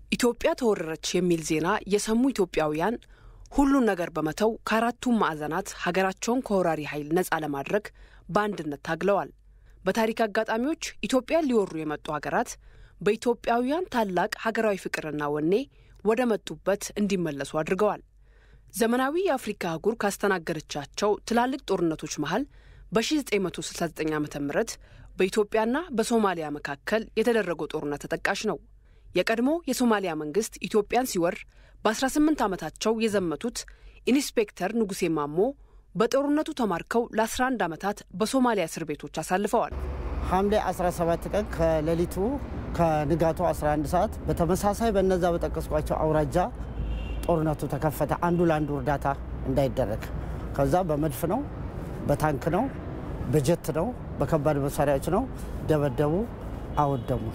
ኢትዮጵያ ተወረረች የሚል ዜና የሰሙ ኢትዮጵያውያን ሁሉን ነገር በመተው ከአራቱም ማዕዘናት ሀገራቸውን ከወራሪ ኃይል ነፃ ለማድረግ በአንድነት ታግለዋል። በታሪክ አጋጣሚዎች ኢትዮጵያን ሊወሩ የመጡ ሀገራት በኢትዮጵያውያን ታላቅ ሀገራዊ ፍቅርና ወኔ ወደ መጡበት እንዲመለሱ አድርገዋል። ዘመናዊ የአፍሪካ አህጉር ካስተናገደቻቸው ትላልቅ ጦርነቶች መሀል በ1969 ዓ ም በኢትዮጵያና በሶማሊያ መካከል የተደረገው ጦርነት ተጠቃሽ ነው። የቀድሞ የሶማሊያ መንግስት ኢትዮጵያን ሲወር በ18 ዓመታቸው የዘመቱት ኢንስፔክተር ንጉሴ ማሞ በጦርነቱ ተማርከው ለ11 ዓመታት በሶማሊያ እስር ቤቶች አሳልፈዋል። ሐምሌ 17 ቀን ከሌሊቱ ከንጋቱ 11 ሰዓት በተመሳሳይ በነዛ በጠቀስኳቸው አውራጃ ጦርነቱ ተከፈተ። አንዱ ለአንዱ እርዳታ እንዳይደረግ ከዛ በመድፍ ነው፣ በታንክ ነው፣ በጀት ነው፣ በከባድ መሳሪያዎች ነው። ደበደቡ፣ አወደሙን።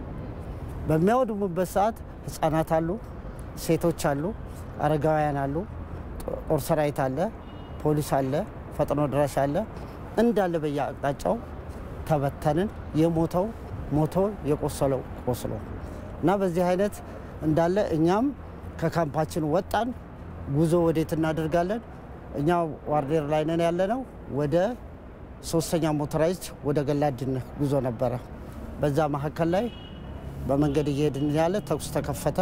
በሚያወድሙበት ሰዓት ህጻናት አሉ፣ ሴቶች አሉ፣ አረጋውያን አሉ፣ ጦር ሰራዊት አለ፣ ፖሊስ አለ፣ ፈጥኖ ድራሽ አለ። እንዳለ በየአቅጣጫው ተበተንን። የሞተው ሞቶ የቆሰለው ቆስሎ እና በዚህ አይነት እንዳለ እኛም ከካምፓችን ወጣን። ጉዞ ወዴት እናደርጋለን? እኛ ዋርዴር ላይ ነን ያለነው። ወደ ሶስተኛ ሞተራይዝድ ወደ ገላድን ጉዞ ነበረ። በዛ መካከል ላይ በመንገድ እየሄድን ያለ ተኩስ ተከፈተ።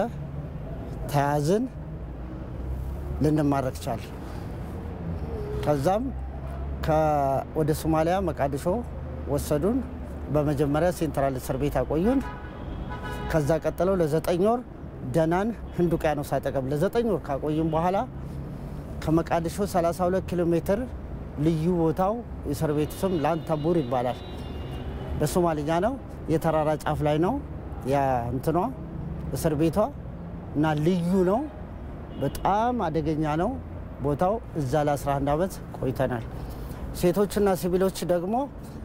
ተያዝን። ልንማረክ ቻል። ከዛም ወደ ሶማሊያ መቃዲሾ ወሰዱን። በመጀመሪያ ሴንትራል እስር ቤት አቆዩን። ከዛ ቀጥለው ለዘጠኝ ወር ደናን ህንድ ውቅያኖስ አጠገብ ለዘጠኝ ወር ካቆዩን በኋላ ከመቃዲሾ 32 ኪሎ ሜትር ልዩ ቦታው የእስር ቤቱ ስም ላንታቡር ይባላል። በሶማልኛ ነው። የተራራ ጫፍ ላይ ነው ያ እንትኗ እስር ቤቷ እና ልዩ ነው። በጣም አደገኛ ነው ቦታው። እዛ ለ11 ዓመት ቆይተናል። ሴቶችና ሲቪሎች ደግሞ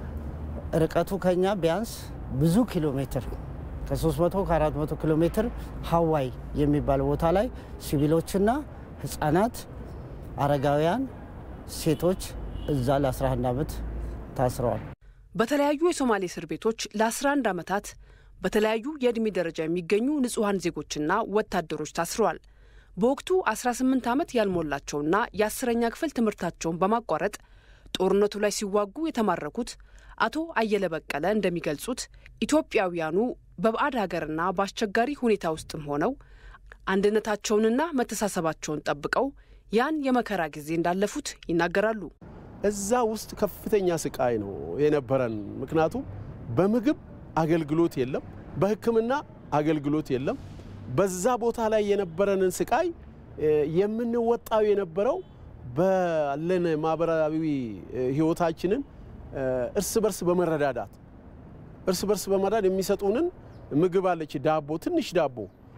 ርቀቱ ከኛ ቢያንስ ብዙ ኪሎ ሜትር ከ300 ከ400 ኪሎ ሜትር ሀዋይ የሚባል ቦታ ላይ ሲቪሎችና ህጻናት፣ አረጋውያን፣ ሴቶች እዛ ለ11 ዓመት ታስረዋል። በተለያዩ የሶማሌ እስር ቤቶች ለ11 ዓመታት በተለያዩ የዕድሜ ደረጃ የሚገኙ ንጹሐን ዜጎችና ወታደሮች ታስረዋል። በወቅቱ 18 ዓመት ያልሞላቸውና የአስረኛ ክፍል ትምህርታቸውን በማቋረጥ ጦርነቱ ላይ ሲዋጉ የተማረኩት አቶ አየለ በቀለ እንደሚገልጹት ኢትዮጵያውያኑ በባዕድ ሀገርና በአስቸጋሪ ሁኔታ ውስጥም ሆነው አንድነታቸውንና መተሳሰባቸውን ጠብቀው ያን የመከራ ጊዜ እንዳለፉት ይናገራሉ። እዛ ውስጥ ከፍተኛ ስቃይ ነው የነበረን። ምክንያቱም በምግብ አገልግሎት የለም፣ በሕክምና አገልግሎት የለም። በዛ ቦታ ላይ የነበረንን ስቃይ የምንወጣው የነበረው ባለን ማህበራዊ ህይወታችንን እርስ በርስ በመረዳዳት እርስ በርስ በመረዳድ የሚሰጡንን ምግብ አለች፣ ዳቦ፣ ትንሽ ዳቦ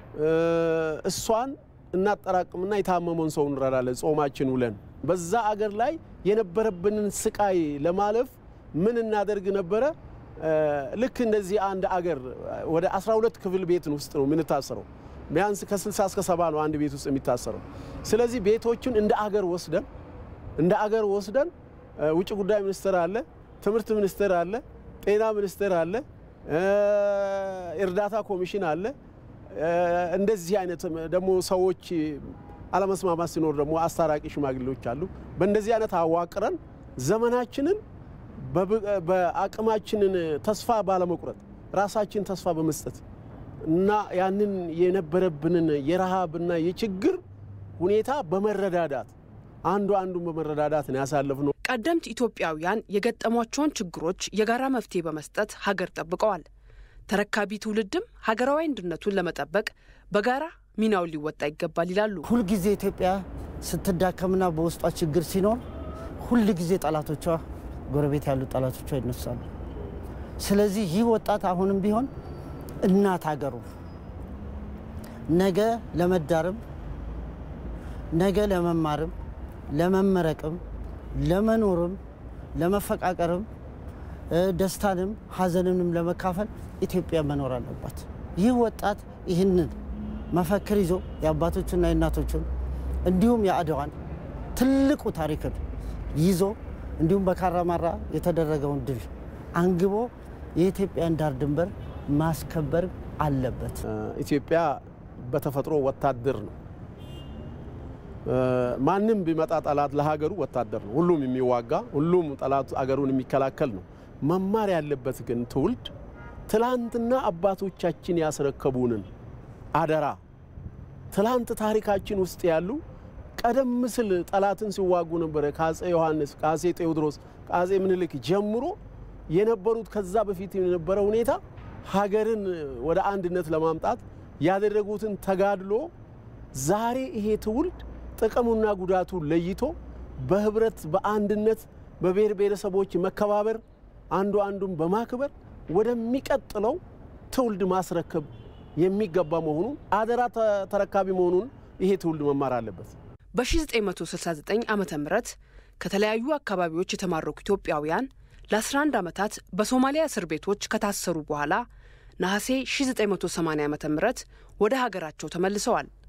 እሷን እናጠራቅምና የታመመውን ሰው እንረዳለን። ጾማችን ውለን በዛ አገር ላይ የነበረብንን ስቃይ ለማለፍ ምን እናደርግ ነበረ? ልክ እንደዚህ አንድ አገር ወደ 12 ክፍል ቤት ውስጥ ነው የምንታሰረው። ቢያንስ ከ60 እስከ 70 ነው አንድ ቤት ውስጥ የሚታሰረው። ስለዚህ ቤቶችን እንደ አገር ወስደን እንደ አገር ወስደን ውጭ ጉዳይ ሚኒስቴር አለ፣ ትምህርት ሚኒስቴር አለ፣ ጤና ሚኒስቴር አለ፣ እርዳታ ኮሚሽን አለ። እንደዚህ አይነት ደግሞ ሰዎች አለመስማማት ሲኖር ደግሞ አስታራቂ ሽማግሌዎች አሉ። በእንደዚህ አይነት አዋቅረን ዘመናችንን በአቅማችንን ተስፋ ባለመቁረጥ ራሳችን ተስፋ በመስጠት እና ያንን የነበረብንን የረሃብና የችግር ሁኔታ በመረዳዳት አንዱ አንዱን በመረዳዳት ነው ያሳለፍነው። ቀደምት ኢትዮጵያውያን የገጠሟቸውን ችግሮች የጋራ መፍትሄ በመስጠት ሀገር ጠብቀዋል። ተረካቢ ትውልድም ሀገራዊ አንድነቱን ለመጠበቅ በጋራ ሚናውን ሊወጣ ይገባል ይላሉ። ሁልጊዜ ኢትዮጵያ ስትዳከምና በውስጧ ችግር ሲኖር ሁልጊዜ ጠላቶቿ ጎረቤት ያሉ ጠላቶቿ ይነሳሉ። ስለዚህ ይህ ወጣት አሁንም ቢሆን እናት ሀገሩ ነገ ለመዳርም ነገ ለመማርም ለመመረቅም ለመኖርም ለመፈቃቀርም ደስታንም ሐዘንንም ለመካፈል ኢትዮጵያ መኖር አለባት። ይህ ወጣት ይህንን መፈክር ይዞ የአባቶችና የእናቶችን እንዲሁም የአድዋን ትልቁ ታሪክን ይዞ እንዲሁም በካራማራ የተደረገውን ድል አንግቦ የኢትዮጵያን ዳር ድንበር ማስከበር አለበት። ኢትዮጵያ በተፈጥሮ ወታደር ነው። ማንም ቢመጣ ጠላት ለሀገሩ ወታደር ነው። ሁሉም የሚዋጋ ሁሉም ጠላት አገሩን የሚከላከል ነው። መማር ያለበት ግን ትውልድ ትላንትና አባቶቻችን ያስረከቡንን አደራ ትላንት ታሪካችን ውስጥ ያሉ ቀደም ሲል ጠላትን ሲዋጉ ነበረ ከአጼ ዮሐንስ ከአጼ ቴዎድሮስ ከአጼ ምኒልክ ጀምሮ የነበሩት ከዛ በፊት የነበረ ሁኔታ ሀገርን ወደ አንድነት ለማምጣት ያደረጉትን ተጋድሎ ዛሬ ይሄ ትውልድ ጥቅሙና ጉዳቱ ለይቶ በህብረት በአንድነት በብሔር ብሔረሰቦች መከባበር አንዱ አንዱን በማክበር ወደሚቀጥለው ትውልድ ማስረከብ የሚገባ መሆኑን አደራ ተረካቢ መሆኑን ይሄ ትውልድ መማር አለበት። በ1969 ዓ ም ከተለያዩ አካባቢዎች የተማረኩ ኢትዮጵያውያን ለ11 ዓመታት በሶማሊያ እስር ቤቶች ከታሰሩ በኋላ ነሐሴ 1980 ዓ ም ወደ ሀገራቸው ተመልሰዋል።